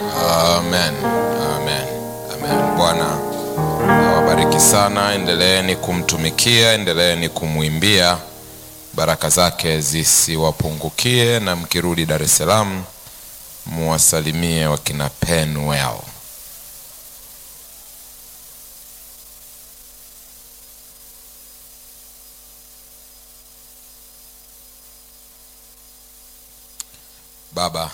Amen, amen, amen. Bwana awabariki sana, endeleeni kumtumikia, endeleeni kumwimbia, baraka zake zisiwapungukie, na mkirudi Dar es Salaam muwasalimie wakina Penuel. Baba,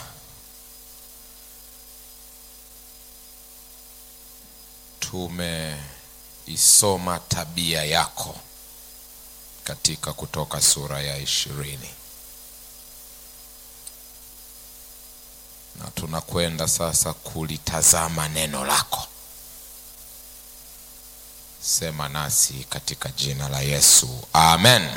tumeisoma tabia yako katika Kutoka sura ya ishirini na tunakwenda sasa kulitazama neno lako. Sema nasi katika jina la Yesu, amen.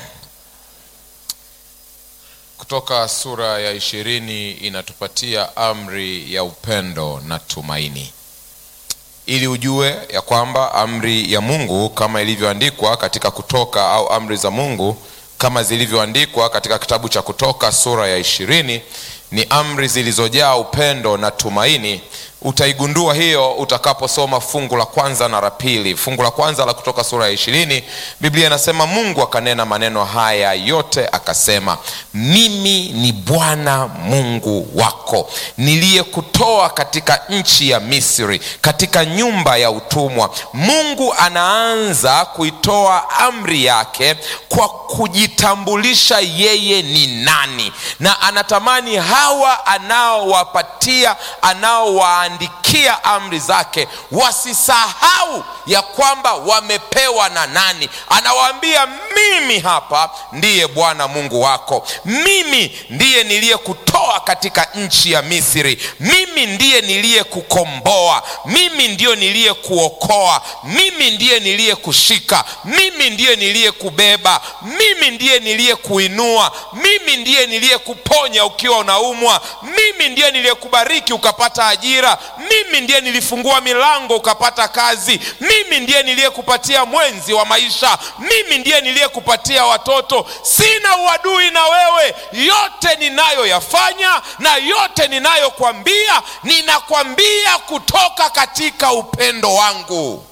Kutoka sura ya ishirini inatupatia amri ya upendo na tumaini, ili ujue ya kwamba amri ya Mungu kama ilivyoandikwa katika Kutoka au amri za Mungu kama zilivyoandikwa katika kitabu cha Kutoka sura ya ishirini ni amri zilizojaa upendo na tumaini. Utaigundua hiyo utakaposoma fungu la kwanza na la pili. Fungu la kwanza la Kutoka sura ya ishirini, Biblia inasema Mungu akanena maneno haya yote akasema, mimi ni Bwana Mungu wako niliyekutoa katika nchi ya Misri, katika nyumba ya utumwa. Mungu anaanza kuitoa amri yake kwa kujitambulisha yeye ni nani, na anatamani hawa anaowapatia anaowaandikia amri zake wasisahau ya kwamba wamepewa na nani. Anawaambia, mimi hapa ndiye Bwana Mungu wako, mimi ndiye niliyekutoa katika nchi ya Misri, mimi ndiye niliyekukomboa, mimi ndiyo niliyekuokoa, mimi ndiye niliyekushika, mimi ndiye niliyekubeba, mimi ndiye niliyekuinua, mimi ndiye niliyekuponya ukiwa unaumwa, mimi ndiye niliyekubariki ukapata ajira, mimi ndiye nilifungua milango ukapata kazi, mimi ndiye niliyekupatia mwenzi wa maisha, mimi ndiye niliyekupatia watoto. Sina uadui na wewe, yote ninayoyafanya na yote ninayokwambia, ninakwambia kutoka katika upendo wangu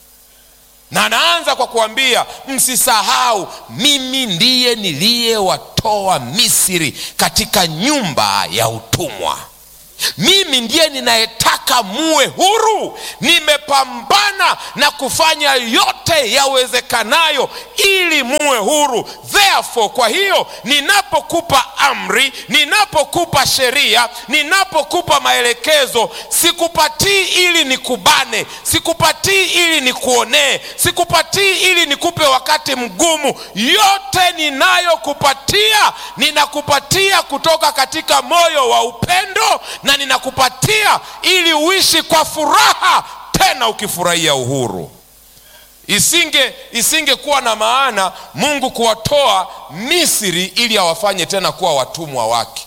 na anaanza kwa kuambia msisahau, mimi ndiye niliyewatoa Misri katika nyumba ya utumwa. Mimi ndiye ninayetaka muwe huru. Nimepambana na kufanya yote yawezekanayo ili muwe huru. Therefore, kwa hiyo ninapokupa amri, ninapokupa sheria, ninapokupa maelekezo, sikupatii ili nikubane, sikupatii ili nikuonee, sikupatii ili nikupe wakati mgumu. Yote ninayokupatia, ninakupatia kutoka katika moyo wa upendo na ninakupatia ili uishi kwa furaha, tena ukifurahia uhuru. Isinge isingekuwa na maana Mungu kuwatoa Misri ili awafanye tena kuwa watumwa wake.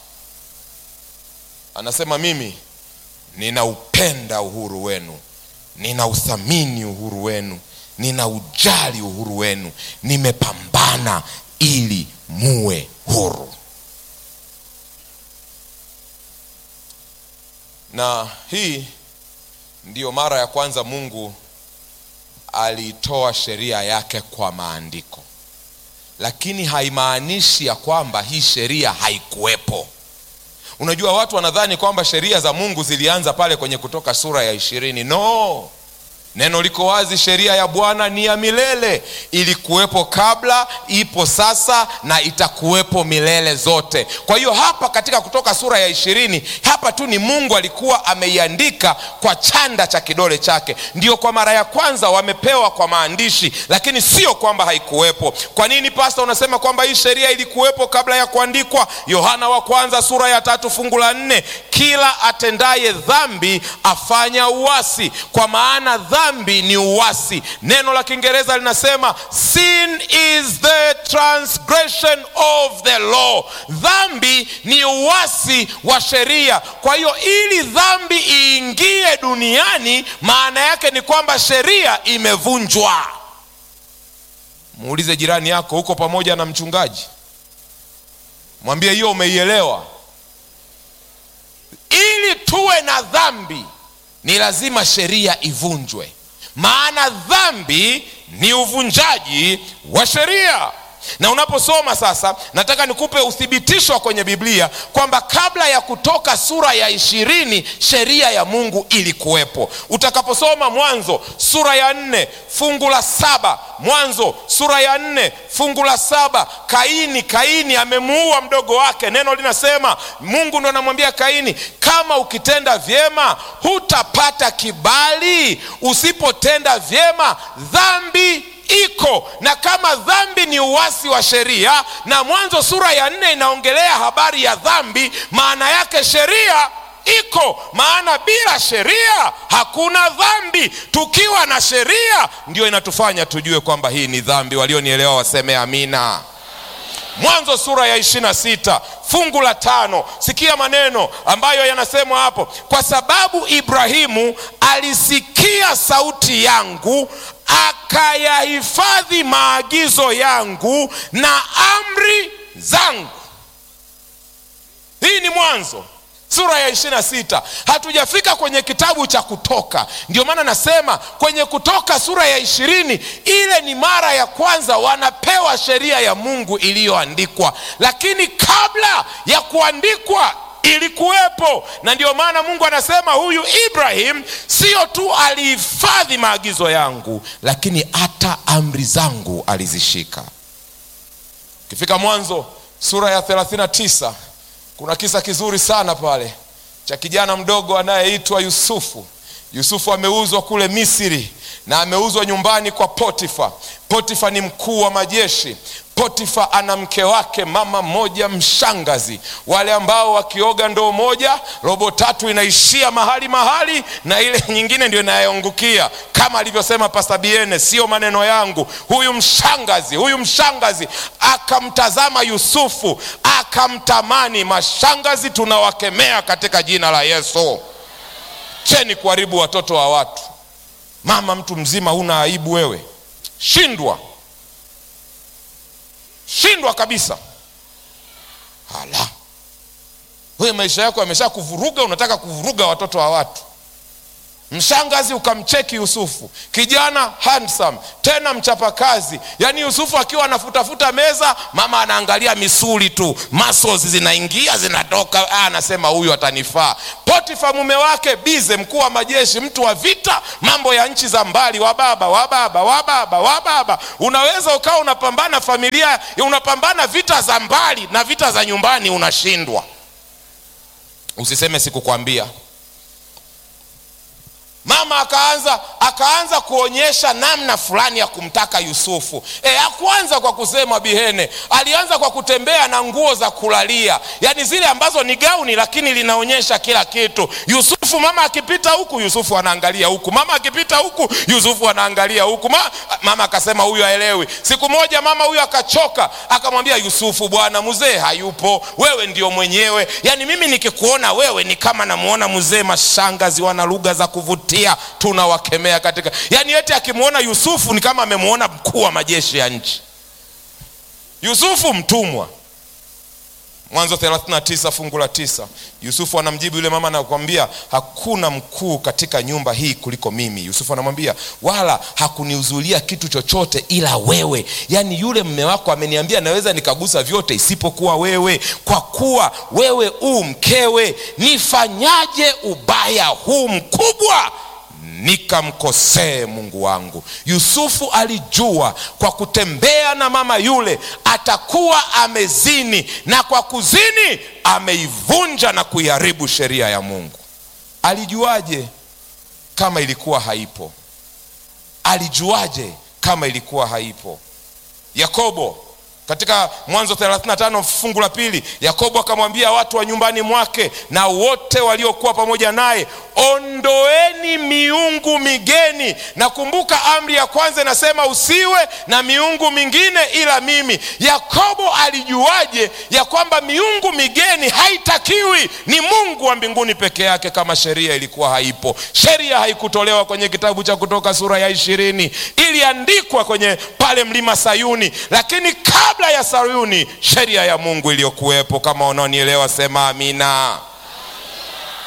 Anasema mimi ninaupenda uhuru wenu, ninauthamini uhuru wenu, ninaujali uhuru wenu, nimepambana ili muwe huru. Na hii ndiyo mara ya kwanza Mungu aliitoa sheria yake kwa maandiko, lakini haimaanishi ya kwamba hii sheria haikuwepo. Unajua, watu wanadhani kwamba sheria za Mungu zilianza pale kwenye Kutoka sura ya ishirini. No, neno liko wazi, sheria ya Bwana ni ya milele. Ilikuwepo kabla, ipo sasa na itakuwepo milele zote. Kwa hiyo hapa katika Kutoka sura ya ishirini, hapa tu ni Mungu alikuwa ameiandika kwa chanda cha kidole chake. Ndio kwa mara ya kwanza wamepewa kwa maandishi, lakini sio kwamba haikuwepo. Kwa nini pasta unasema kwamba hii sheria ilikuwepo kabla ya kuandikwa? Yohana wa kwanza sura ya tatu fungu la nne, kila atendaye dhambi afanya uasi, kwa maana dhambi ni uasi. Neno la Kiingereza linasema sin is the transgression of the law. Dhambi ni uasi wa sheria. Kwa hiyo ili dhambi iingie duniani, maana yake ni kwamba sheria imevunjwa. Muulize jirani yako, uko pamoja na mchungaji? Mwambie hiyo umeielewa. Ili tuwe na dhambi ni lazima sheria ivunjwe maana dhambi ni uvunjaji wa sheria na unaposoma sasa nataka nikupe uthibitisho kwenye biblia kwamba kabla ya kutoka sura ya ishirini sheria ya mungu ilikuwepo utakaposoma mwanzo sura ya nne fungu la saba mwanzo sura ya nne fungu la saba kaini kaini amemuua mdogo wake neno linasema mungu ndo anamwambia kaini kama ukitenda vyema hutapata kibali usipotenda vyema dhambi iko na kama dhambi ni uwasi wa sheria na mwanzo sura ya nne inaongelea habari ya dhambi maana yake sheria iko maana bila sheria hakuna dhambi tukiwa na sheria ndio inatufanya tujue kwamba hii ni dhambi walionielewa waseme amina mwanzo sura ya ishirina sita fungu la tano sikia maneno ambayo yanasemwa hapo kwa sababu ibrahimu alisikia sauti yangu akayahifadhi maagizo yangu na amri zangu hii ni mwanzo sura ya ishirina sita hatujafika kwenye kitabu cha kutoka ndio maana nasema kwenye kutoka sura ya ishirini ile ni mara ya kwanza wanapewa sheria ya mungu iliyoandikwa lakini kabla ya kuandikwa ilikuwepo na ndio maana mungu anasema huyu ibrahim sio tu alihifadhi maagizo yangu lakini hata amri zangu alizishika ukifika mwanzo sura ya 39 kuna kisa kizuri sana pale cha kijana mdogo anayeitwa yusufu yusufu ameuzwa kule misri na ameuzwa nyumbani kwa potifa potifa ni mkuu wa majeshi potifa ana mke wake mama mmoja mshangazi wale ambao wakioga ndoo moja robo tatu inaishia mahali mahali na ile nyingine ndio inayoangukia kama alivyosema pasabiene sio maneno yangu huyu mshangazi huyu mshangazi akamtazama yusufu akamtamani mashangazi tunawakemea katika jina la yesu cheni kuharibu watoto wa watu mama mtu mzima huna aibu wewe shindwa shindwa kabisa hala wewe maisha yako yamesha kuvuruga unataka kuvuruga watoto wa watu mshangazi ukamcheki yusufu kijana handsome tena mchapakazi yaani yusufu akiwa anafutafuta meza mama anaangalia misuli tu muscles zinaingia zinatoka ah, anasema huyu atanifaa potifa mume wake bize mkuu wa majeshi mtu wa vita mambo ya nchi za mbali wababa wababa wababa wababa unaweza ukawa unapambana familia unapambana vita za mbali na vita za nyumbani unashindwa usiseme sikukwambia mama akaanza akaanza kuonyesha namna fulani ya kumtaka yusufu e, akuanza kwa kusema bihene alianza kwa kutembea na nguo za kulalia yaani zile ambazo ni gauni lakini linaonyesha kila kitu yusufu mama akipita huku yusufu anaangalia huku mama akipita huku yusufu anaangalia huku Ma, mama akasema huyu aelewi siku moja mama huyu akachoka akamwambia yusufu bwana mzee hayupo wewe ndio mwenyewe yaani mimi nikikuona wewe ni kama namuona mzee mashangazi wana lugha za kuvutia kuvutia tunawakemea katika yaani eti akimwona yusufu ni kama amemwona mkuu wa majeshi ya nchi yusufu mtumwa mwanzo 39 fungu la tisa yusufu anamjibu yule mama anakwambia hakuna mkuu katika nyumba hii kuliko mimi yusufu anamwambia wala hakuniuzulia kitu chochote ila wewe yaani yule mme wako ameniambia naweza nikagusa vyote isipokuwa wewe kwa kuwa wewe uu mkewe nifanyaje ubaya huu mkubwa nikamkosee mungu wangu yusufu alijua kwa kutembea na mama yule atakuwa amezini na kwa kuzini ameivunja na kuiharibu sheria ya mungu alijuaje kama ilikuwa haipo alijuaje kama ilikuwa haipo yakobo katika mwanzo 35 fungu la pili yakobo akamwambia watu wa nyumbani mwake na wote waliokuwa pamoja naye ondoeni miungu migeni na kumbuka amri ya kwanza inasema usiwe na miungu mingine ila mimi yakobo alijuaje ya kwamba miungu migeni haitakiwi ni mungu wa mbinguni peke yake kama sheria ilikuwa haipo sheria haikutolewa kwenye kitabu cha kutoka sura ya ishirini iliandikwa kwenye pale mlima sayuni lakini kabla ya sayuni sheria ya mungu iliyokuwepo kama unaonielewa sema amina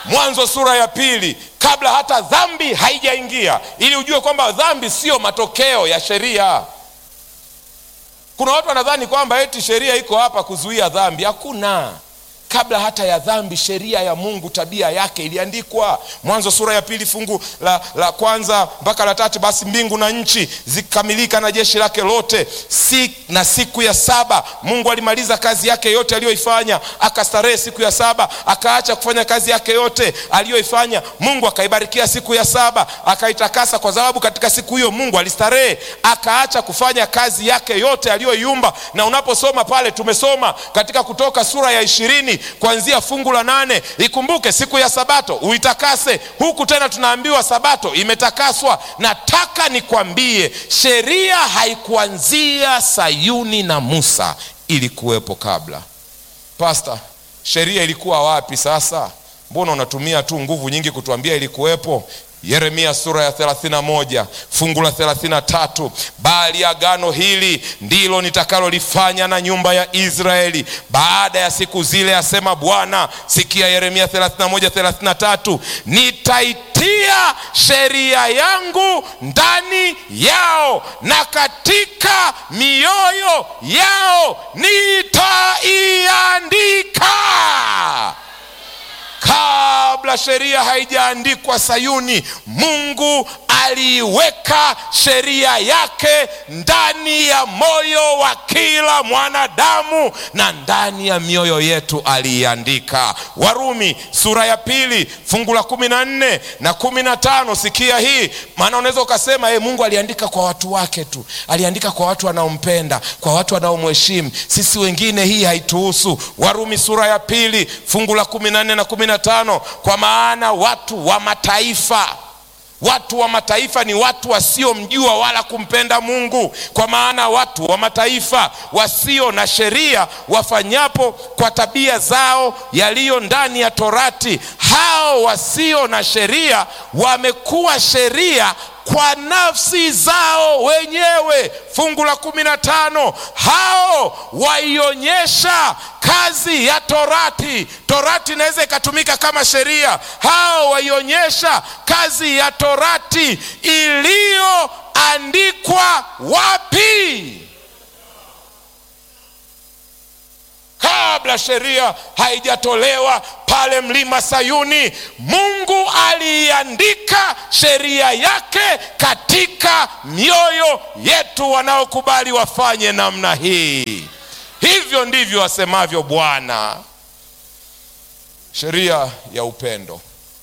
mwanzo sura ya pili kabla hata dhambi haijaingia ili ujue kwamba dhambi siyo matokeo ya sheria kuna watu wanadhani kwamba eti sheria iko hapa kuzuia dhambi hakuna kabla hata ya dhambi sheria ya mungu tabia yake iliandikwa mwanzo sura ya pili fungu la, la kwanza mpaka la tatu basi mbingu na nchi zikamilika na jeshi lake lote si, na siku ya saba mungu alimaliza kazi yake yote aliyoifanya akastarehe siku ya saba akaacha kufanya kazi yake yote aliyoifanya mungu akaibarikia siku ya saba akaitakasa kwa sababu katika siku hiyo mungu alistarehe akaacha kufanya kazi yake yote aliyoiumba na unaposoma pale tumesoma katika kutoka sura ya ishirini kuanzia fungu la nane ikumbuke siku ya sabato uitakase huku tena tunaambiwa sabato imetakaswa nataka nikwambie sheria haikuanzia sayuni na musa ilikuwepo kabla pasta sheria ilikuwa wapi sasa mbona unatumia tu nguvu nyingi kutuambia ilikuwepo yeremia sura ya 31 fungu la 33 bali agano hili ndilo nitakalolifanya na nyumba ya israeli baada ya siku zile asema bwana sikia yeremia 31 33 nitaitia sheria yangu ndani yao na katika mioyo yao nitaiandika kabla sheria haijaandikwa sayuni mungu aliiweka sheria yake ndani ya moyo wa kila mwanadamu na ndani ya mioyo yetu aliiandika warumi sura ya pili fungu la kumi na nne na kumi na tano sikia hii maana unaweza ukasema hey, mungu aliandika kwa watu wake tu aliandika kwa watu wanaompenda kwa watu wanaomheshimu sisi wengine hii haituhusu warumi sura ya pili fungu la kumi na nne na kumi na tano kwa maana watu wa mataifa watu wa mataifa ni watu wasiomjua wala kumpenda mungu kwa maana watu wa mataifa wasio na sheria wafanyapo kwa tabia zao yaliyo ndani ya torati hao wasio na sheria wamekuwa sheria kwa nafsi zao wenyewe fungu la kumi na tano hao waionyesha kazi ya torati torati inaweza ikatumika kama sheria hao waionyesha kazi ya torati iliyoandikwa wapi kabla sheria haijatolewa pale mlima sayuni mungu aliiandika sheria yake katika mioyo yetu wanaokubali wafanye namna hii hivyo ndivyo asemavyo bwana sheria ya upendo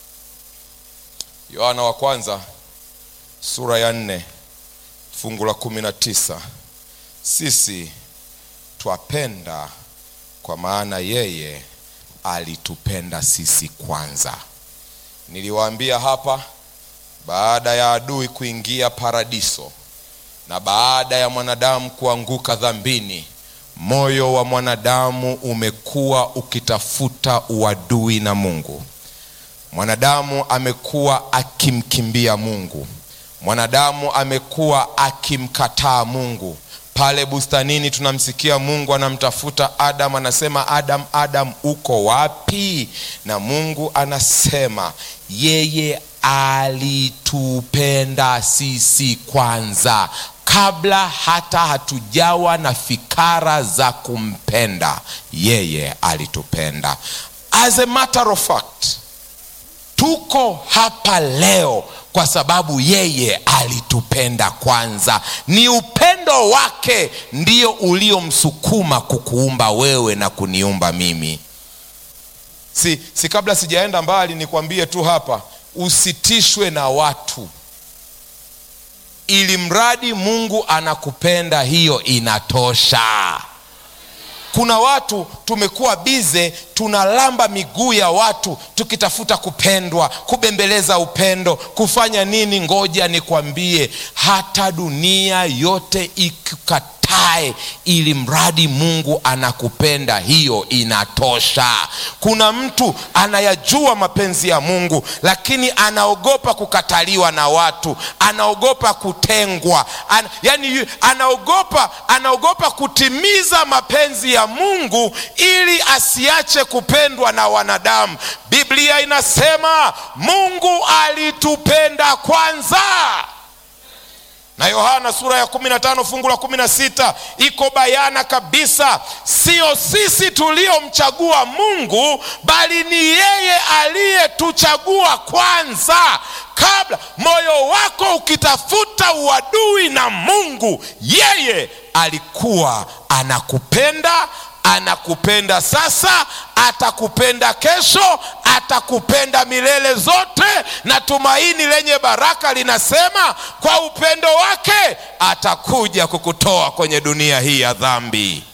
yohana wa kwanza sura ya nne fungu la kumi na tisa sisi twapenda kwa maana yeye alitupenda sisi kwanza niliwaambia hapa baada ya adui kuingia paradiso na baada ya mwanadamu kuanguka dhambini moyo wa mwanadamu umekuwa ukitafuta uadui na mungu mwanadamu amekuwa akimkimbia mungu mwanadamu amekuwa akimkataa mungu pale bustanini tunamsikia mungu anamtafuta adam anasema adam adam uko wapi na mungu anasema yeye alitupenda sisi kwanza kabla hata hatujawa na fikara za kumpenda yeye alitupenda as a matter of fact tuko hapa leo kwa sababu yeye alitupenda kwanza ni upendo wake ndio uliomsukuma kukuumba wewe na kuniumba mimi si, si kabla sijaenda mbali nikwambie tu hapa usitishwe na watu ili mradi mungu anakupenda hiyo inatosha kuna watu tumekuwa bize tunalamba miguu ya watu tukitafuta kupendwa kubembeleza upendo kufanya nini ngoja nikwambie hata dunia yote ikikataa ukatae ili mradi mungu anakupenda hiyo inatosha kuna mtu anayajua mapenzi ya mungu lakini anaogopa kukataliwa na watu anaogopa kutengwa An, yani anaogopa anaogopa kutimiza mapenzi ya mungu ili asiache kupendwa na wanadamu biblia inasema mungu alitupenda kwanza na yohana sura ya 15 fungu la 16 iko bayana kabisa sio sisi tuliomchagua mungu bali ni yeye aliyetuchagua kwanza kabla moyo wako ukitafuta uadui na mungu yeye alikuwa anakupenda anakupenda sasa atakupenda kesho atakupenda milele zote na tumaini lenye baraka linasema kwa upendo wake atakuja kukutoa kwenye dunia hii ya dhambi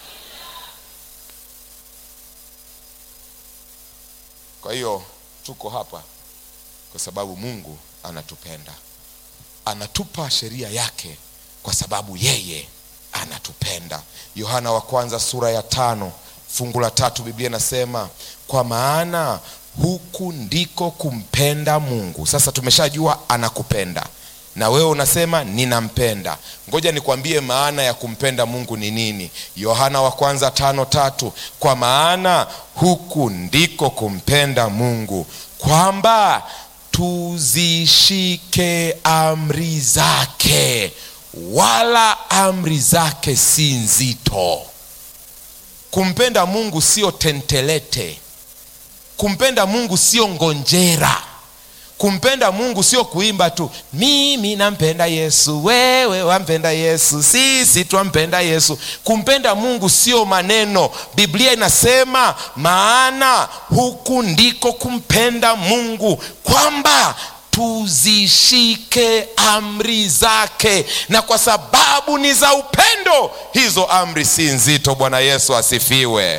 kwa hiyo tuko hapa kwa sababu mungu anatupenda anatupa sheria yake kwa sababu yeye anatupenda yohana wa kwanza sura ya tano fungu la tatu biblia inasema kwa maana huku ndiko kumpenda mungu sasa tumeshajua anakupenda na wewe unasema ninampenda ngoja nikwambie maana ya kumpenda mungu ni nini yohana wa kwanza tano tatu kwa maana huku ndiko kumpenda mungu kwamba tuzishike amri zake wala amri zake si nzito kumpenda mungu sio tentelete kumpenda mungu sio ngonjera kumpenda mungu sio kuimba tu mimi nampenda yesu wewe wampenda yesu sisi twampenda yesu kumpenda mungu sio maneno biblia inasema maana huku ndiko kumpenda mungu kwamba tuzishike amri zake na kwa sababu ni za upendo hizo amri si nzito bwana yesu asifiwe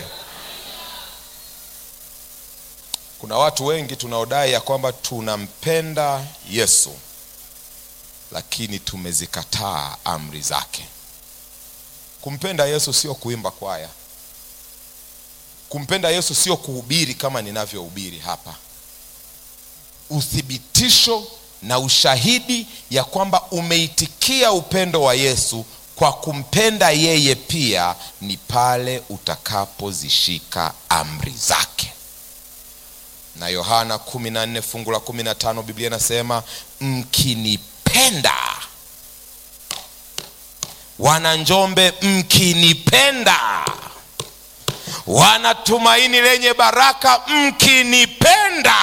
kuna watu wengi tunaodai ya kwamba tunampenda yesu lakini tumezikataa amri zake kumpenda yesu sio kuimba kwaya kumpenda yesu sio kuhubiri kama ninavyohubiri hapa uthibitisho na ushahidi ya kwamba umeitikia upendo wa yesu kwa kumpenda yeye pia ni pale utakapozishika amri zake na yohana 14 fungu la 15 biblia inasema mkinipenda wana njombe mkinipenda wana tumaini lenye baraka mkinipenda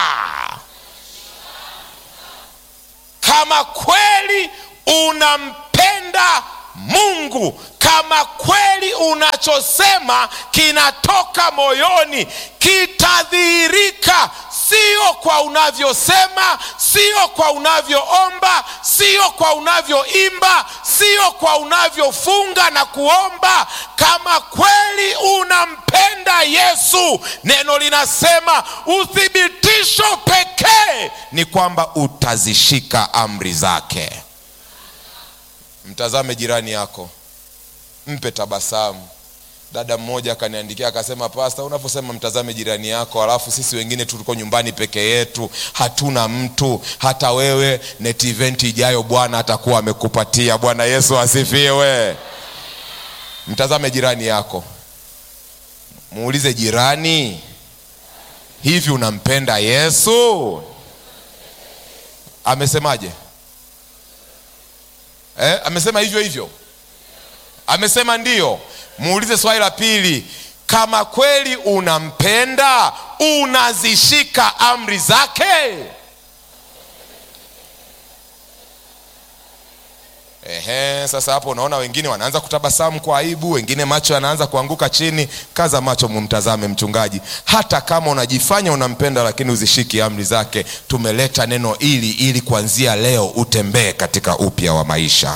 kama kweli unampenda mungu kama kweli unachosema kinatoka moyoni kitadhihirika sio kwa unavyosema sio kwa unavyoomba sio kwa unavyoimba sio kwa unavyofunga na kuomba kama kweli unampenda yesu neno linasema uthibitisho pekee ni kwamba utazishika amri zake mtazame jirani yako mpe tabasamu dada mmoja akaniandikia akasema pasta unaposema mtazame jirani yako alafu sisi wengine tuliko nyumbani peke yetu hatuna mtu hata wewe net event ijayo bwana atakuwa amekupatia bwana yesu asifiwe mtazame jirani yako muulize jirani hivi unampenda yesu amesemaje eh, amesema hivyo hivyo amesema ndiyo muulize swali la pili kama kweli unampenda unazishika amri zake Ehe, sasa hapo unaona wengine wanaanza kutabasamu kwa aibu wengine macho yanaanza kuanguka chini kaza macho mumtazame mchungaji hata kama unajifanya unampenda lakini uzishiki amri zake tumeleta neno ili ili kuanzia leo utembee katika upya wa maisha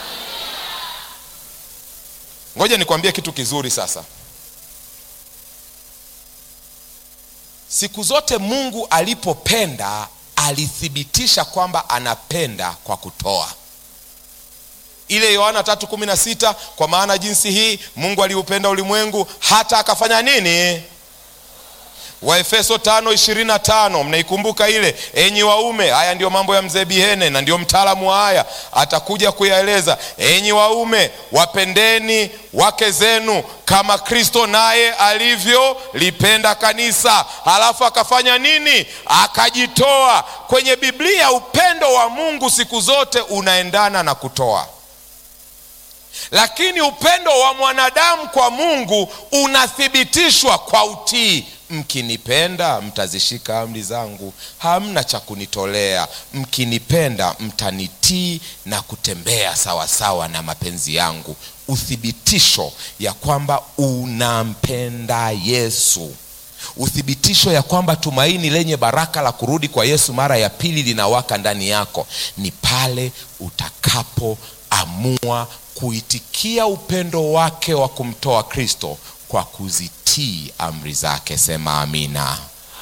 ngoja nikwambie kitu kizuri sasa siku zote mungu alipopenda alithibitisha kwamba anapenda kwa kutoa ile yohana 3:16 kwa maana jinsi hii mungu aliupenda ulimwengu hata akafanya nini waefeso 5:25 mnaikumbuka ile enyi waume haya ndiyo mambo ya mzee bihene na ndio mtaalamu wa haya atakuja kuyaeleza enyi waume wapendeni wake zenu kama kristo naye alivyolipenda kanisa halafu akafanya nini akajitoa kwenye biblia upendo wa mungu siku zote unaendana na kutoa lakini upendo wa mwanadamu kwa mungu unathibitishwa kwa utii mkinipenda mtazishika amri zangu hamna cha kunitolea mkinipenda mtanitii na kutembea sawasawa sawa na mapenzi yangu uthibitisho ya kwamba unampenda yesu uthibitisho ya kwamba tumaini lenye baraka la kurudi kwa yesu mara ya pili linawaka ndani yako ni pale utakapoamua kuitikia upendo wake wa kumtoa kristo kwa kuzitii amri zake sema amina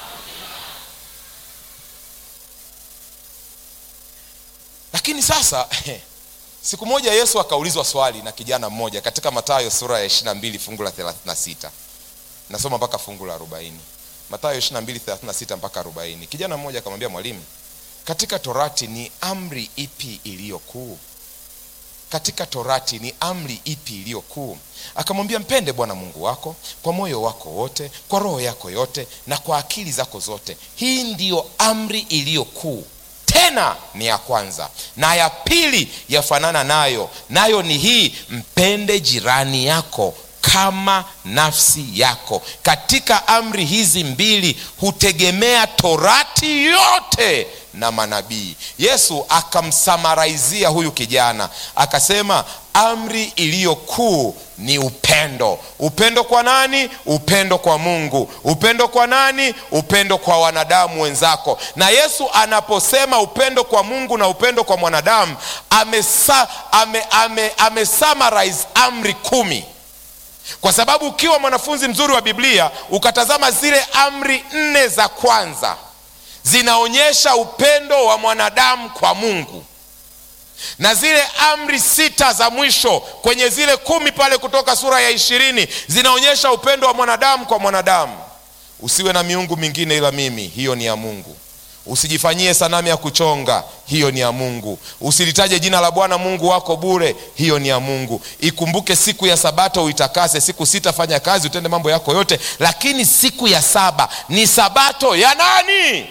lakini sasa siku moja yesu akaulizwa swali na kijana mmoja katika matayo sura ya 22 fungu la 36 nasoma mpaka fungu la 40 matayo 22 36 mpaka 40 kijana mmoja akamwambia mwalimu katika torati ni amri ipi iliyo kuu katika torati ni amri ipi iliyo kuu akamwambia mpende bwana mungu wako kwa moyo wako wote kwa roho yako yote na kwa akili zako zote hii ndiyo amri iliyo kuu tena ni ya kwanza na ya pili yafanana nayo nayo ni hii mpende jirani yako kama nafsi yako katika amri hizi mbili hutegemea torati yote na manabii yesu akamsamaraizia huyu kijana akasema amri iliyo kuu ni upendo upendo kwa nani upendo kwa mungu upendo kwa nani upendo kwa wanadamu wenzako na yesu anaposema upendo kwa mungu na upendo kwa mwanadamu amesa, ame, ame, ame summarize amri kumi kwa sababu ukiwa mwanafunzi mzuri wa biblia ukatazama zile amri nne za kwanza zinaonyesha upendo wa mwanadamu kwa mungu na zile amri sita za mwisho kwenye zile kumi pale kutoka sura ya ishirini zinaonyesha upendo wa mwanadamu kwa mwanadamu usiwe na miungu mingine ila mimi hiyo ni ya mungu usijifanyie sanamu ya kuchonga hiyo ni ya mungu usilitaje jina la bwana mungu wako bure hiyo ni ya mungu ikumbuke siku ya sabato uitakase siku sita fanya kazi utende mambo yako yote lakini siku ya saba ni sabato ya nani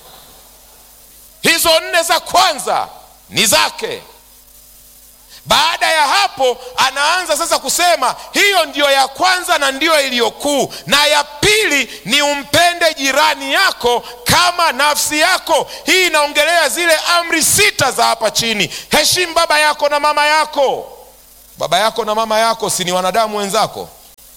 hizo nne za kwanza ni zake baada ya hapo anaanza sasa kusema hiyo ndiyo ya kwanza na ndiyo iliyokuu na ya pili ni umpende jirani yako kama nafsi yako hii inaongelea zile amri sita za hapa chini heshimu baba yako na mama yako baba yako na mama yako si ni wanadamu wenzako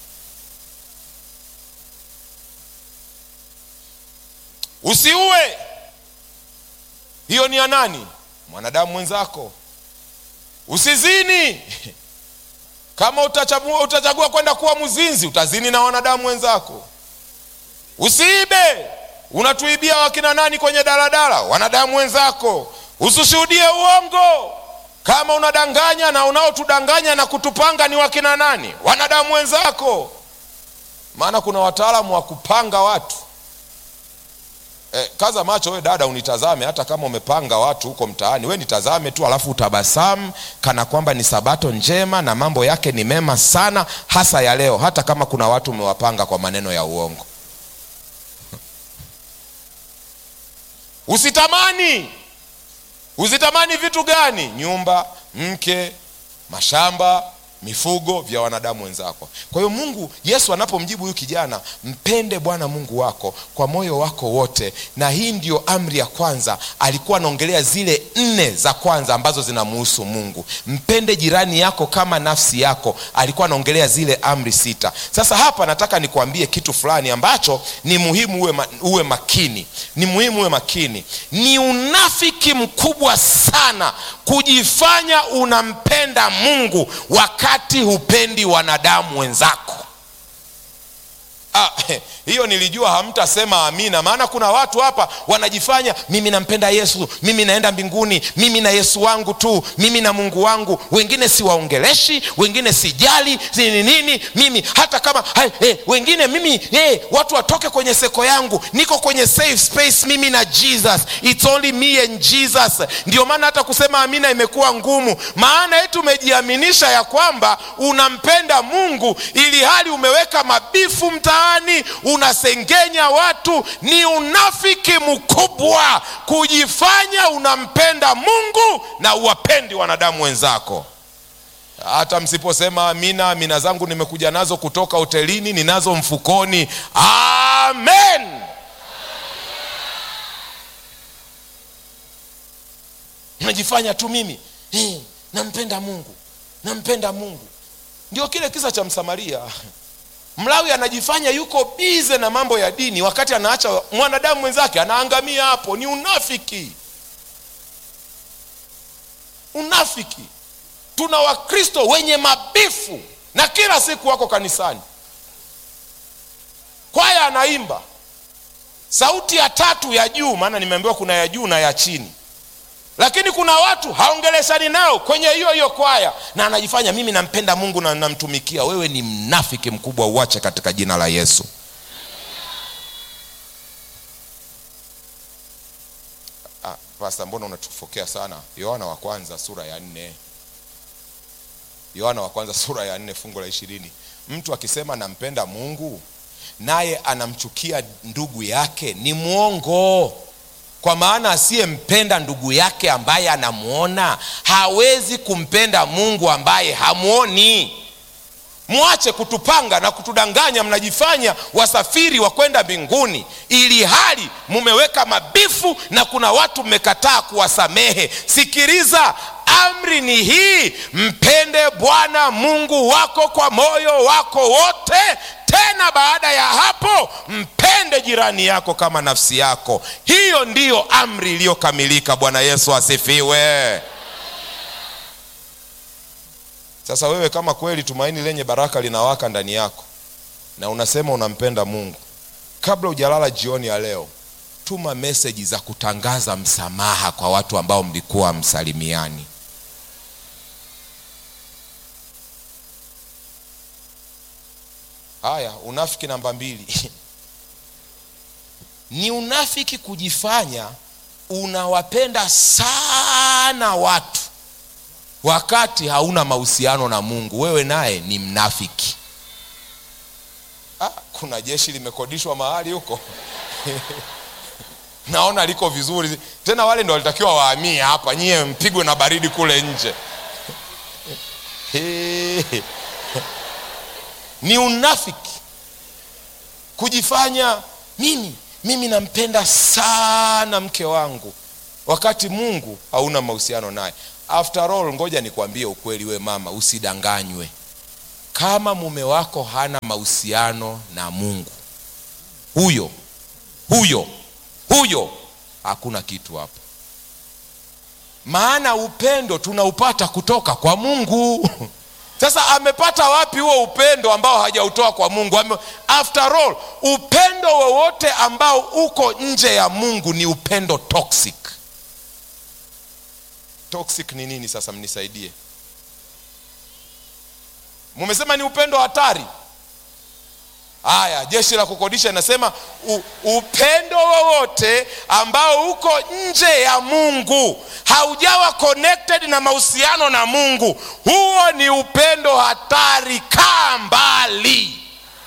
usiue hiyo ni ya nani mwanadamu mwenzako usizini kama utachagua, utachagua kwenda kuwa mzinzi utazini na wanadamu wenzako usiibe unatuibia wakina nani kwenye daladala wanadamu wenzako usishuhudie uongo kama unadanganya na unaotudanganya na kutupanga ni wakina nani wanadamu wenzako maana kuna wataalamu wa kupanga watu Eh, kaza macho we dada unitazame hata kama umepanga watu huko mtaani we nitazame tu alafu utabasamu kana kwamba ni sabato njema na mambo yake ni mema sana hasa ya leo hata kama kuna watu umewapanga kwa maneno ya uongo usitamani usitamani vitu gani nyumba mke mashamba mifugo vya wanadamu wenzako kwa hiyo mungu yesu anapomjibu huyu kijana mpende bwana mungu wako kwa moyo wako wote na hii ndiyo amri ya kwanza alikuwa anaongelea zile nne za kwanza ambazo zinamuhusu mungu mpende jirani yako kama nafsi yako alikuwa anaongelea zile amri sita sasa hapa nataka nikuambie kitu fulani ambacho ni muhimu uwe, ma, uwe makini ni muhimu uwe makini ni unafiki mkubwa sana kujifanya unampenda mungu wakati hupendi wanadamu wenzako Ah, hiyo nilijua hamtasema amina, maana kuna watu hapa wanajifanya mimi nampenda Yesu, mimi naenda mbinguni, mimi na Yesu wangu tu, mimi na Mungu wangu. Wengine siwaongeleshi, wengine sijali nini nini, mimi hata kama hai, eh, wengine mimi eh, watu watoke kwenye seko yangu, niko kwenye safe space mimi na Jesus, it's only me and Jesus. Ndio maana hata kusema amina imekuwa ngumu, maana eti umejiaminisha ya kwamba unampenda Mungu ili hali umeweka mabifu mtaani, unasengenya watu. Ni unafiki mkubwa kujifanya unampenda Mungu na uwapendi wanadamu wenzako. Hata msiposema amina, amina zangu nimekuja nazo kutoka hotelini, ninazo mfukoni. Amen. Najifanya tu mimi hey, nampenda Mungu, nampenda Mungu. Ndio kile kisa cha Msamaria. Mlawi anajifanya yuko bize na mambo ya dini, wakati anaacha mwanadamu mwenzake anaangamia hapo. Ni unafiki, unafiki. Tuna Wakristo wenye mabifu na kila siku wako kanisani, kwaya anaimba sauti ya tatu ya juu, maana nimeambiwa kuna ya juu na ya chini lakini kuna watu haongeleshani nao kwenye hiyo hiyo kwaya, na anajifanya mimi nampenda Mungu na namtumikia. Wewe ni mnafiki mkubwa, uache katika jina la Yesu. Ah, pasta, mbona unatufokea sana? Yohana wa kwanza sura ya nne Yohana wa kwanza sura ya nne fungu la ishirini mtu akisema nampenda Mungu naye anamchukia ndugu yake ni mwongo kwa maana asiyempenda ndugu yake ambaye anamwona hawezi kumpenda Mungu ambaye hamwoni. Mwache kutupanga na kutudanganya, mnajifanya wasafiri wa kwenda mbinguni, ili hali mumeweka mabifu na kuna watu mmekataa kuwasamehe. Sikiliza, amri ni hii, mpende Bwana Mungu wako kwa moyo wako wote tena baada ya hapo mpende jirani yako kama nafsi yako. Hiyo ndiyo amri iliyokamilika. Bwana Yesu asifiwe. Sasa wewe kama kweli tumaini lenye baraka linawaka ndani yako na unasema unampenda Mungu, kabla hujalala jioni ya leo, tuma meseji za kutangaza msamaha kwa watu ambao mlikuwa msalimiani. Haya, unafiki namba mbili ni unafiki kujifanya unawapenda sana watu wakati hauna mahusiano na Mungu. Wewe naye ni mnafiki. Ah, kuna jeshi limekodishwa mahali huko naona liko vizuri tena, wale ndo walitakiwa wahamie hapa, nyie mpigwe na baridi kule nje ni unafiki kujifanya mimi mimi nampenda sana mke wangu wakati Mungu hauna mahusiano naye. After all, ngoja nikwambie ukweli, we mama, usidanganywe. Kama mume wako hana mahusiano na Mungu, huyo huyo huyo hakuna kitu hapo, maana upendo tunaupata kutoka kwa Mungu. Sasa amepata wapi huo upendo ambao hajautoa kwa Mungu? Ame, after all upendo wowote ambao uko nje ya Mungu ni upendo toxic. Toxic ni nini? Sasa mnisaidie. Mumesema ni upendo hatari. Haya, jeshi la kukodisha inasema u, upendo wowote ambao uko nje ya Mungu haujawa connected na mahusiano na Mungu, huo ni upendo hatari. Kaa mbali.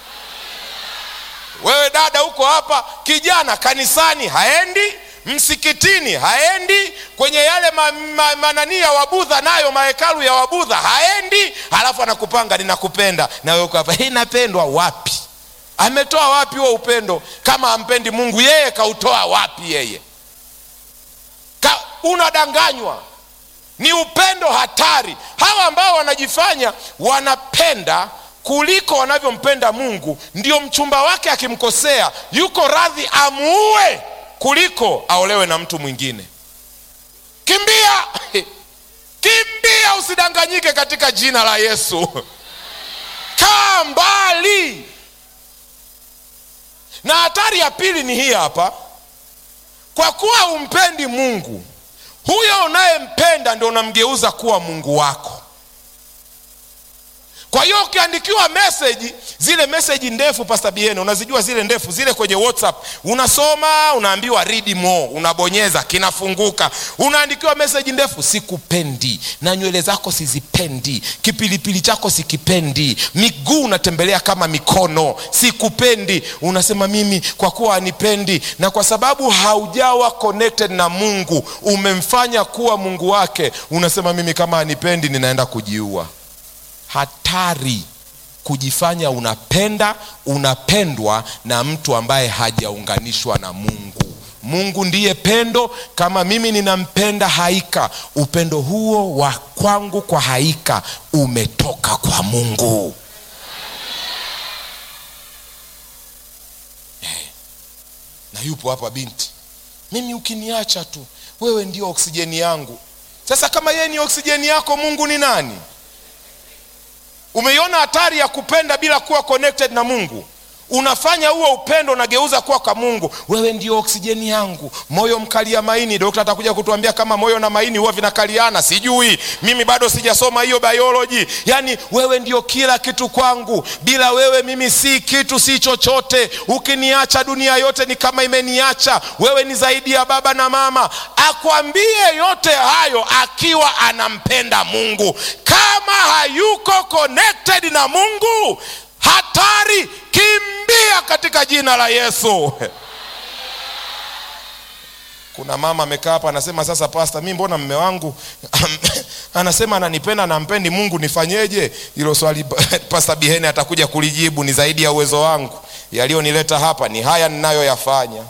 Wewe dada uko hapa, kijana kanisani haendi, msikitini haendi, kwenye yale ma, ma, manani ya Wabudha nayo mahekalu ya Wabudha haendi, halafu anakupanga ninakupenda, na wewe uko hapa, hii napendwa wapi? Ametoa wapi huo upendo? Kama ampendi Mungu, yeye kautoa wapi? Yeye Ka, unadanganywa. Ni upendo hatari. Hawa ambao wanajifanya wanapenda kuliko wanavyompenda Mungu, ndio mchumba wake akimkosea yuko radhi amuue kuliko aolewe na mtu mwingine. Kimbia, kimbia, usidanganyike katika jina la Yesu. Kaa mbali na hatari ya pili ni hii hapa kwa kuwa umpendi mungu huyo unayempenda ndio unamgeuza kuwa mungu wako kwa hiyo ukiandikiwa meseji zile meseji ndefu pasta biene unazijua zile ndefu zile kwenye whatsapp unasoma unaambiwa read more unabonyeza kinafunguka unaandikiwa meseji ndefu sikupendi na nywele zako sizipendi kipilipili chako sikipendi miguu unatembelea kama mikono sikupendi unasema mimi kwa kuwa anipendi na kwa sababu haujawa connected na mungu umemfanya kuwa mungu wake unasema mimi kama anipendi ninaenda kujiua hatari kujifanya unapenda unapendwa na mtu ambaye hajaunganishwa na mungu mungu ndiye pendo kama mimi ninampenda haika upendo huo wa kwangu kwa haika umetoka kwa mungu Eh, na yupo hapa binti mimi ukiniacha tu wewe ndio oksijeni yangu sasa kama yeye ni oksijeni yako mungu ni nani umeiona hatari ya kupenda bila kuwa connected na mungu unafanya huo upendo unageuza kuwa kwa mungu wewe ndio oksijeni yangu moyo mkalia maini dokta atakuja kutuambia kama moyo na maini huwa vinakaliana sijui mimi bado sijasoma hiyo bioloji yaani wewe ndio kila kitu kwangu bila wewe mimi si kitu si chochote ukiniacha dunia yote ni kama imeniacha wewe ni zaidi ya baba na mama akwambie yote hayo akiwa anampenda mungu kama hayuko connected na mungu hatari kimbia katika jina la yesu kuna mama amekaa hapa anasema sasa pasta mi mbona mme wangu anasema ananipenda nampendi mungu nifanyeje hilo swali pasta bihene atakuja kulijibu ni zaidi ya uwezo wangu yaliyonileta hapa ni haya ninayoyafanya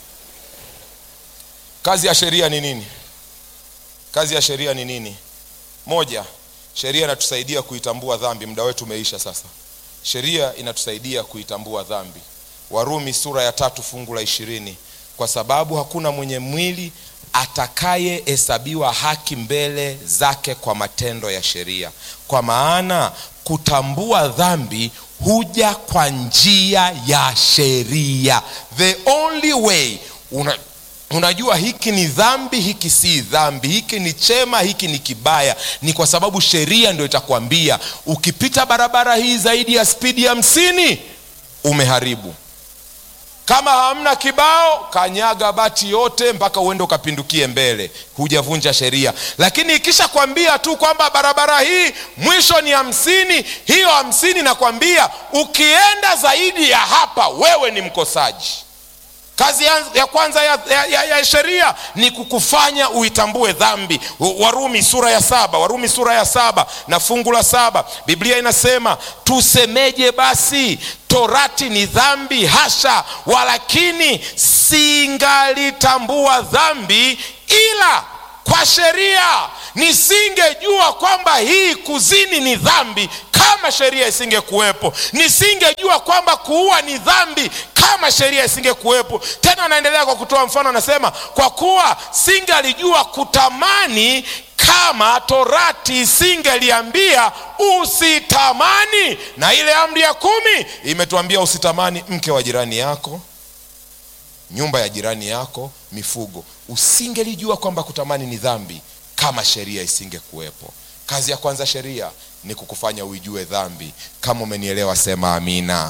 kazi ya sheria ni nini kazi ya sheria ni nini moja sheria inatusaidia kuitambua dhambi muda wetu umeisha sasa sheria inatusaidia kuitambua dhambi warumi sura ya tatu fungu la ishirini kwa sababu hakuna mwenye mwili atakayehesabiwa haki mbele zake kwa matendo ya sheria kwa maana kutambua dhambi huja kwa njia ya sheria the only way una, unajua hiki ni dhambi hiki si dhambi hiki ni chema hiki ni kibaya ni kwa sababu sheria ndio itakwambia ukipita barabara hii zaidi ya spidi ya hamsini umeharibu kama hamna kibao kanyaga bati yote mpaka uende ukapindukie mbele hujavunja sheria lakini ikisha kwambia tu kwamba barabara hii mwisho ni hamsini hiyo hamsini nakwambia ukienda zaidi ya hapa wewe ni mkosaji kazi ya, ya kwanza ya, ya, ya, ya sheria ni kukufanya uitambue dhambi warumi sura ya saba warumi sura ya saba na fungu la saba biblia inasema tusemeje basi torati ni dhambi hasha walakini singalitambua dhambi ila kwa sheria nisingejua kwamba hii kuzini ni dhambi kama sheria isingekuwepo nisingejua kwamba kuua ni dhambi kama sheria isingekuwepo tena anaendelea kwa kutoa mfano anasema kwa kuwa singalijua kutamani kama torati isingeliambia usitamani na ile amri ya kumi imetuambia usitamani mke wa jirani yako nyumba ya jirani yako mifugo usingelijua kwamba kutamani ni dhambi kama sheria isingekuwepo kazi ya kwanza sheria ni kukufanya uijue dhambi kama umenielewa sema amina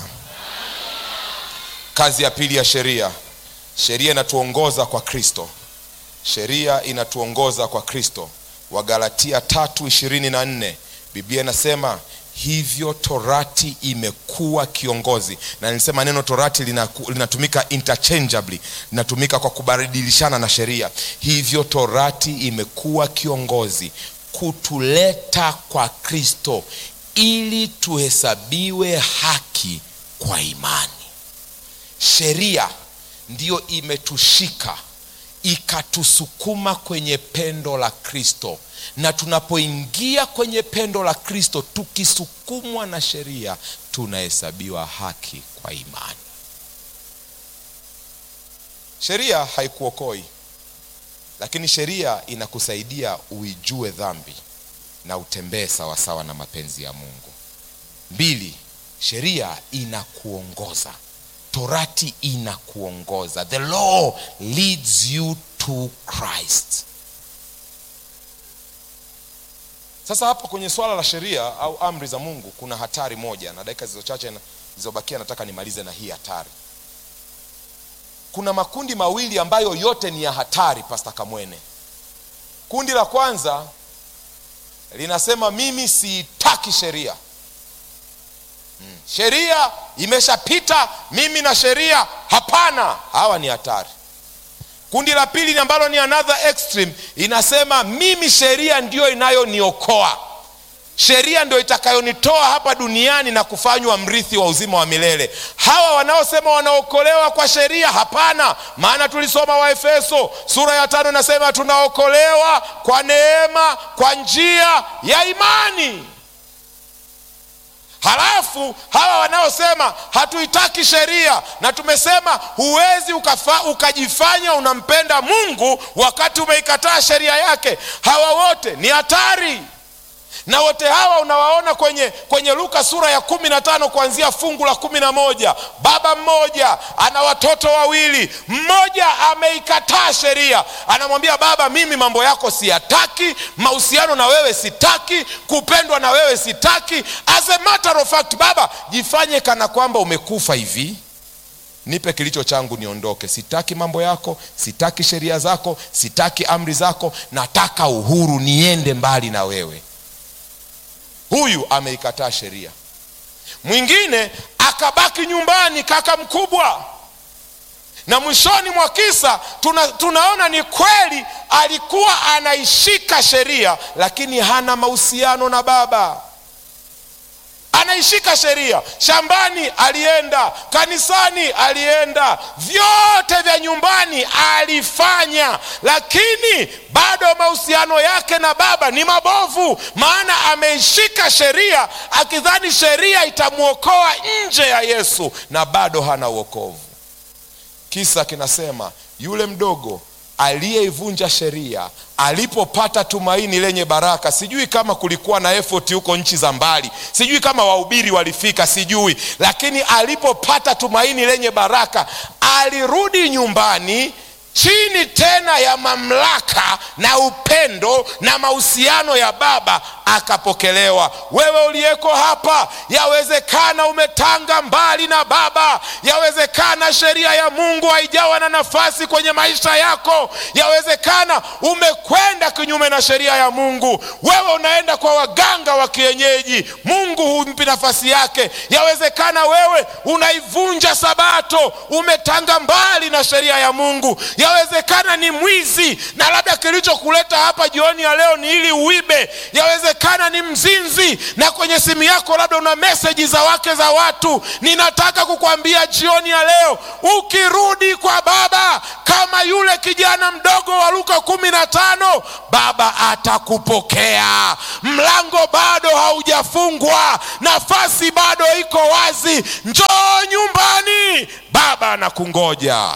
kazi ya pili ya sheria sheria inatuongoza kwa kristo sheria inatuongoza kwa kristo wagalatia tatu ishirini na nne biblia inasema hivyo torati imekuwa kiongozi na nilisema neno torati linaku, linatumika interchangeably linatumika kwa kubadilishana na sheria hivyo torati imekuwa kiongozi kutuleta kwa kristo ili tuhesabiwe haki kwa imani sheria ndiyo imetushika ikatusukuma kwenye pendo la kristo na tunapoingia kwenye pendo la kristo tukisukumwa na sheria tunahesabiwa haki kwa imani sheria haikuokoi lakini sheria inakusaidia uijue dhambi na utembee sawasawa na mapenzi ya mungu mbili sheria inakuongoza torati inakuongoza the law leads you to christ sasa hapa kwenye swala la sheria au amri za mungu kuna hatari moja na dakika zilizo chache na- zilizobakia nataka nimalize na hii hatari kuna makundi mawili ambayo yote ni ya hatari pasta kamwene kundi la kwanza linasema mimi siitaki sheria mm. sheria imeshapita mimi na sheria hapana hawa ni hatari kundi la pili ambalo ni another extreme inasema mimi sheria ndiyo inayoniokoa sheria ndio itakayonitoa hapa duniani na kufanywa mrithi wa uzima wa milele hawa wanaosema wanaokolewa kwa sheria hapana maana tulisoma waefeso sura ya tano inasema tunaokolewa kwa neema kwa njia ya imani halafu hawa wanaosema hatuitaki sheria na tumesema huwezi ukafa, ukajifanya unampenda mungu wakati umeikataa sheria yake hawa wote ni hatari na wote hawa unawaona kwenye kwenye luka sura ya kumi na tano kuanzia fungu la kumi na moja baba mmoja ana watoto wawili mmoja ameikataa sheria anamwambia baba mimi mambo yako siyataki mahusiano na wewe sitaki kupendwa na wewe sitaki as a matter of fact baba jifanye kana kwamba umekufa hivi nipe kilicho changu niondoke sitaki mambo yako sitaki sheria zako sitaki amri zako nataka uhuru niende mbali na wewe huyu ameikataa sheria mwingine akabaki nyumbani kaka mkubwa na mwishoni mwa kisa tuna, tunaona ni kweli alikuwa anaishika sheria lakini hana mahusiano na baba anaishika sheria shambani alienda kanisani alienda vyote vya nyumbani alifanya lakini bado mahusiano yake na baba ni mabovu maana ameishika sheria akidhani sheria itamwokoa nje ya yesu na bado hana uokovu kisa kinasema yule mdogo aliyeivunja sheria alipopata tumaini lenye baraka sijui kama kulikuwa na effort huko nchi za mbali sijui kama wahubiri walifika sijui lakini alipopata tumaini lenye baraka alirudi nyumbani chini tena ya mamlaka na upendo na mahusiano ya baba akapokelewa wewe uliyeko hapa yawezekana umetanga mbali na baba yawezekana sheria ya mungu haijawa na nafasi kwenye maisha yako yawezekana umekwenda kinyume na sheria ya mungu wewe unaenda kwa waganga wa kienyeji mungu humpi nafasi yake yawezekana wewe unaivunja sabato umetanga mbali na sheria ya mungu yawezekana ni mwizi na labda kilichokuleta hapa jioni ya leo ni ili uibe yawezekana ni mzinzi na kwenye simu yako labda una meseji za wake za watu ninataka kukwambia jioni ya leo ukirudi kwa baba kama yule kijana mdogo wa luka kumi na tano baba atakupokea mlango bado haujafungwa nafasi bado iko wazi njoo nyumbani baba anakungoja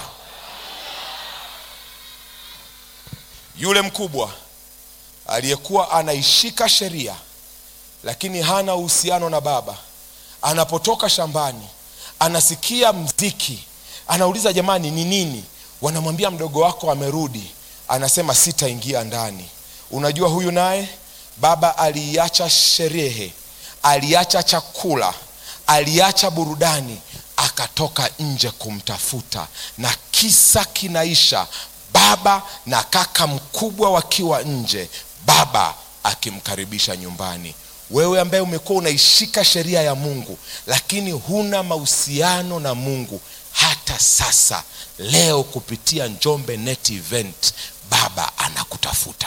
yule mkubwa aliyekuwa anaishika sheria lakini hana uhusiano na baba anapotoka shambani anasikia mziki anauliza jamani ni nini wanamwambia mdogo wako amerudi anasema sitaingia ndani unajua huyu naye baba aliiacha sherehe aliacha chakula aliacha burudani akatoka nje kumtafuta na kisa kinaisha baba na kaka mkubwa wakiwa nje baba akimkaribisha nyumbani wewe ambaye umekuwa unaishika sheria ya mungu lakini huna mahusiano na mungu hata sasa leo kupitia njombe net event baba anakutafuta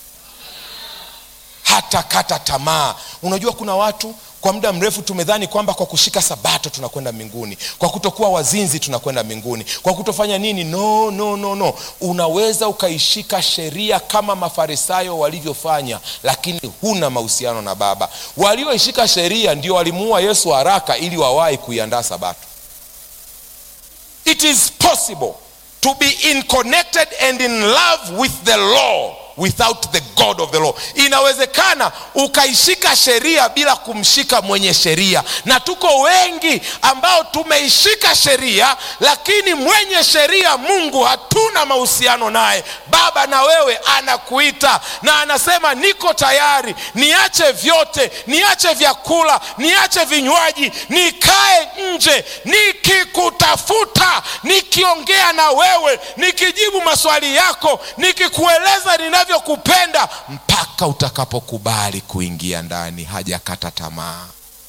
hata kata tamaa unajua kuna watu kwa muda mrefu tumedhani kwamba kwa kushika sabato tunakwenda mbinguni kwa kutokuwa wazinzi tunakwenda mbinguni kwa kutofanya nini no no no no unaweza ukaishika sheria kama mafarisayo walivyofanya lakini huna mahusiano na baba walioishika sheria ndio walimuua yesu haraka ili wawahi kuiandaa sabato it is possible to be in connected and in love with the law without the god of the law inawezekana ukaishika sheria bila kumshika mwenye sheria na tuko wengi ambao tumeishika sheria lakini mwenye sheria mungu hatuna mahusiano naye baba na wewe anakuita na anasema niko tayari niache vyote niache vyakula niache vinywaji nikae nje nikikutafuta nikiongea na wewe nikijibu maswali yako nikikueleza ninavyokupenda mpaka utakapokubali kuingia ndani hajakata tamaa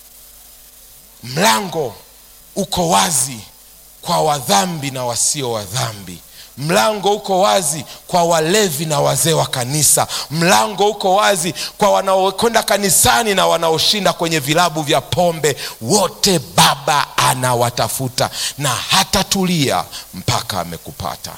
mlango uko wazi kwa wadhambi na wasio wadhambi mlango uko wazi kwa walevi na wazee wa kanisa mlango uko wazi kwa wanaokwenda kanisani na wanaoshinda kwenye vilabu vya pombe wote baba anawatafuta na hatatulia mpaka amekupata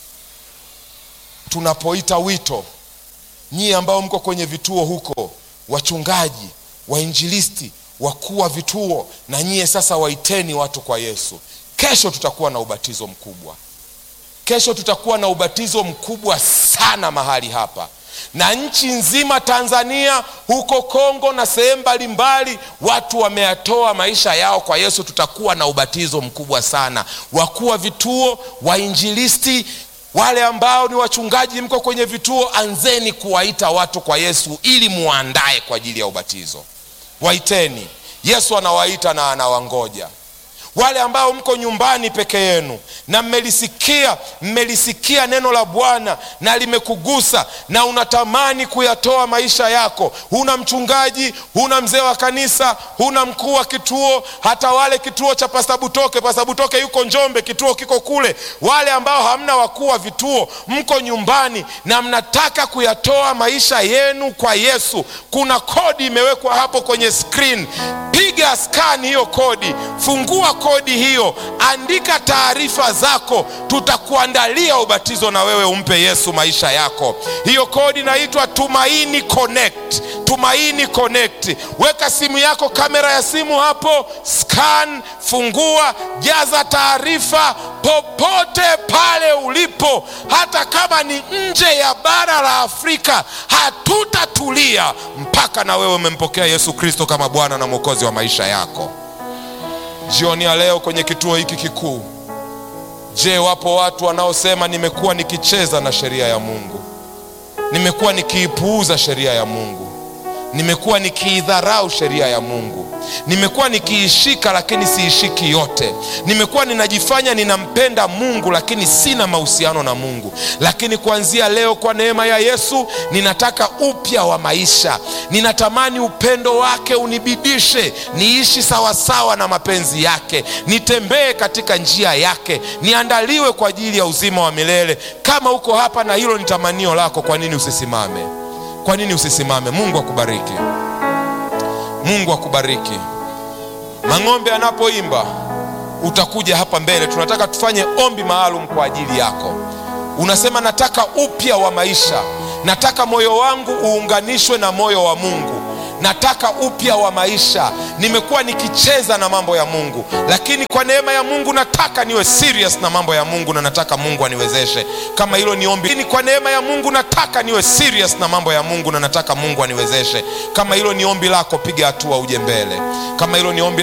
tunapoita wito nyie ambao mko kwenye vituo huko wachungaji wainjilisti wakuu wa vituo na nyie sasa waiteni watu kwa yesu kesho tutakuwa na ubatizo mkubwa kesho tutakuwa na ubatizo mkubwa sana mahali hapa na nchi nzima tanzania huko kongo na sehemu mbalimbali watu wameyatoa maisha yao kwa yesu tutakuwa na ubatizo mkubwa sana wakuu wa vituo wainjilisti wale ambao ni wachungaji mko kwenye vituo anzeni kuwaita watu kwa yesu ili muandae kwa ajili ya ubatizo waiteni yesu anawaita na anawangoja wale ambao mko nyumbani peke yenu na mmelisikia mmelisikia neno la bwana na limekugusa na unatamani kuyatoa maisha yako huna mchungaji huna mzee wa kanisa huna mkuu wa kituo hata wale kituo cha pasabutoke pasabutoke yuko njombe kituo kiko kule wale ambao hamna wakuu wa vituo mko nyumbani na mnataka kuyatoa maisha yenu kwa yesu kuna kodi imewekwa hapo kwenye screen piga scan hiyo kodi fungua kodi hiyo andika taarifa zako tutakuandalia ubatizo na wewe umpe yesu maisha yako hiyo kodi inaitwa tumaini connect tumaini connect weka simu yako kamera ya simu hapo scan fungua jaza taarifa popote pale ulipo hata kama ni nje ya bara la afrika hatutatulia mpaka na wewe umempokea yesu kristo kama bwana na mwokozi wa maisha yako jioni ya leo kwenye kituo hiki kikuu je wapo watu wanaosema nimekuwa nikicheza na sheria ya mungu nimekuwa nikiipuuza sheria ya mungu nimekuwa nikiidharau sheria ya mungu nimekuwa nikiishika lakini siishiki yote nimekuwa ninajifanya ninampenda mungu lakini sina mahusiano na mungu lakini kuanzia leo kwa neema ya yesu ninataka upya wa maisha ninatamani upendo wake unibidishe niishi sawasawa na mapenzi yake nitembee katika njia yake niandaliwe kwa ajili ya uzima wa milele kama uko hapa na hilo ni tamanio lako kwa nini usisimame kwa nini usisimame mungu akubariki mungu akubariki mang'ombe anapoimba utakuja hapa mbele tunataka tufanye ombi maalum kwa ajili yako unasema nataka upya wa maisha nataka moyo wangu uunganishwe na moyo wa mungu nataka upya wa maisha nimekuwa nikicheza na mambo ya mungu lakini kwa neema ya mungu nataka niwe serious na mambo ya mungu na nataka mungu aniwezeshe kama hilo ni ombi lakini kwa neema ya mungu nataka niwe serious na mambo ya mungu na nataka mungu aniwezeshe kama hilo ni ombi lako piga hatua uje mbele kama hilo ni ombi